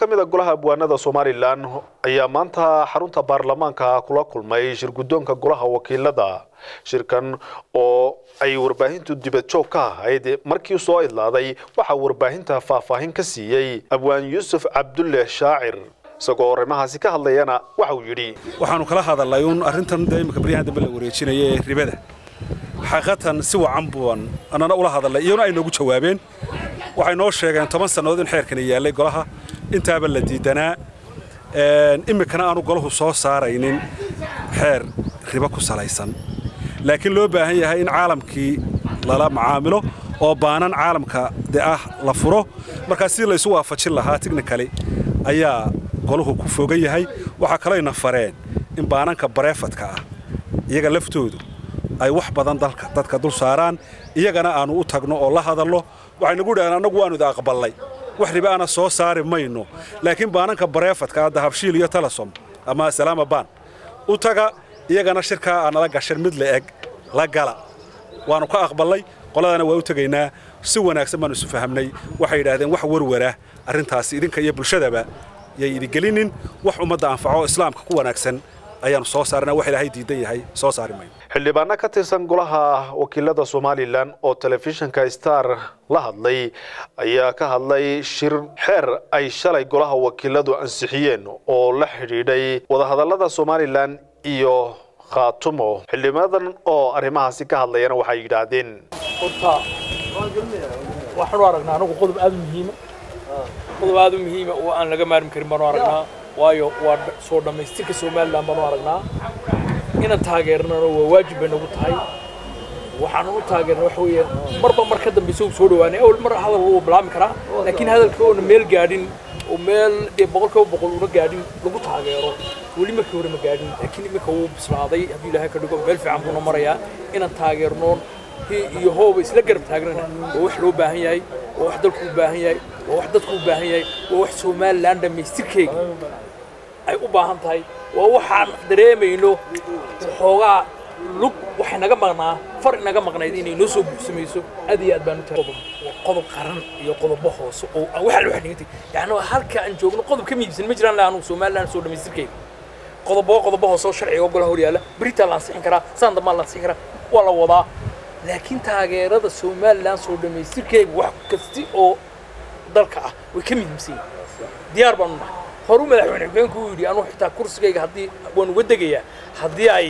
ka mid a golaha abwaanada somalilan ayaa maanta xarunta baarlamaanka kula kulmay shir guddoonka golaha wakiilada shirkan oo ay warbaahintu dibad joog ka ahayd markii soo idlaaday waxaa warbaahinta faahfaahin ka siiyey abwaan yuusuf cabdulle shaacir isagoo arrimahaasi ka hadlayana waxa uu yidhi waxaanu kala hadalnay uun arrintan dee imika baryahan dambe la wareejinaya ee ribada xaqiiqatan si wacan buan annana ula hadalnay iyona ay noogu jawaabeen waxay noo sheegeen toban sannadood in xeerkani yaallay golaha intaaba la diidanaa iminkana aanu golahu soo saaraynin xeer ribo ku salaysan laakiin loo baahan yahay in caalamkii lala macaamilo oo baanan caalamka de ah la furo markaa sidii laysu waafajin lahaa tichnikali ayaa golahu ku fogan yahay waxaa kaloyna fareen in baananka bareefadka ah iyaga laftoodu ay wax badan dalka dadka dul saaraan iyagana aanu u tagno oo la hadalno waxay nagu dhaheen annagu waanu ida aqballay wax riba ana soo saari mayno laakiin baananka bareefadka hadda habshiil iyo talasom ama salaama baan u taga iyagana shirkaa aanala gashan mid la eg la gala waanu ka aqballay qoladana waa u tegaynaa si wanaagsan baanu isu fahamnay waxay yidhaahdeen wax warwara arrintaasi idinka iyo bulshadaba yay idigelinin wax ummadda anfaco islaamka ku wanaagsan ayaanu soo saarana wax ilaahay diidan yahay soo saari mayno xildhibaano ka tirsan golaha wakiilada somalilan oo telefishinka star la hadlay ayaa ka hadlay shir xeer ay shalay golaha wakiiladu ansixiyeen oo la xidhiidhay wadahadallada somalilan iyo khaatumo xildhibaanadan oo arrimahaasi ka hadlayana waxay yidhaahdeen horta waxaanu aragnaa anagu qodob aad u muhiima qodob aad u muhiima oo aan laga maarmi karin baanu aragnaa waayo waa soo dhammaystirka somalilan baanu aragnaa inaan taageernana waa waajib bay nagu tahay waxaanu u taageerna waxa weeye marba mar ka dambaysa uu soo dhawaanay awal mar hadal wuu bilaami karaa laakiin hadalka oona meel gaadhin oo meel dee boqolkiiba boqol una gaadhin lagu taageero weli markii hore ma gaadhin laakiin iminka wuu bislaaday hadduu ilaahay ka dhigo meel fiican buuna marayaa inaan taageernoon iyo hooba isla garab taagnana waa wax loo baahan yahay waa wax dalku u baahan yahay waa wax dadku u baahan yahay waa wax somalilan dhammaystirkeega ay u baahan tahay waa waxaan dareemayno xoogaa lug waxay naga maqnaa far inaga maqnayd inay noo soo buuxsamayso aad iyo aad baan u tahay qodob qaran iyo qodobo hoose oo waxaa loo xadhigantay yacni halka aan joogno qodob ka miibsan ma jiraan anugu somalilan soo dhammaystirkeega qodobo qodobo hoose oo sharciga golaha horyaala beritaa la ansixin karaa saan dambaa la ansixin karaa waa la wadaa laakiin taageerada somalilan soo dhammaystirkeega wax kasti oo dalka ah way ka muhiimsan yihin diyaar baanu nahay horu madaxweyne xubeenku uu yidhi anugu xitaa kursigayga haddii waan uga degayaa haddii ay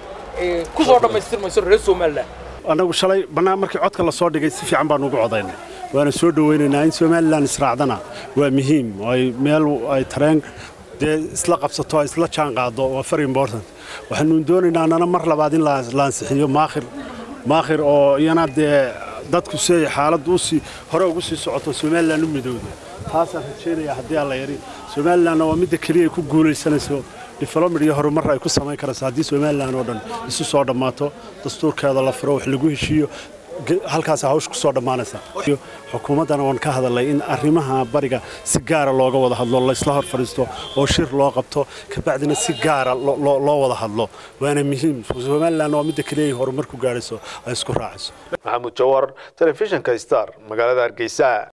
ku soo dhammaystirmayso reer somalilan annagu shalay bannaan markii codka la soo dhigay si fiican baanu ugu codaynay waana soo dhowaynaynaa in somalilan israacdana waa muhiim ay meel ay tareen dee isla qabsato ay isla jaan qaado waa very important waxaanu doonaynaa annana mar labaad in la ansixiyo maakhir maakhir oo iyana dee dadku si ay xaaladdu usii hore ugu sii socoto somalilan u midowdo taasaan rajaynaya haddii aan la yari somalilanna waa midda keliya ay ku guulaysanayso development iyo horumar ay ku samayn karayso haddii somalilan oo dhan isu soo dhammaato dastuurkeeda la furo wax lagu heshiiyo halkaas hawsha ku soo dhammaanaysa xukuumaddana waan ka hadalnay in arrimaha bariga si gaara looga wada hadlo laysla hor fadhiisto oo shir loo qabto kabacdina si gaara loo wada hadlo waana muhiim somalilan waa midda keliya ay horumar ku gaadhayso ay isku raacayso maxamuud jawar telefishinka star magaalada hargeysa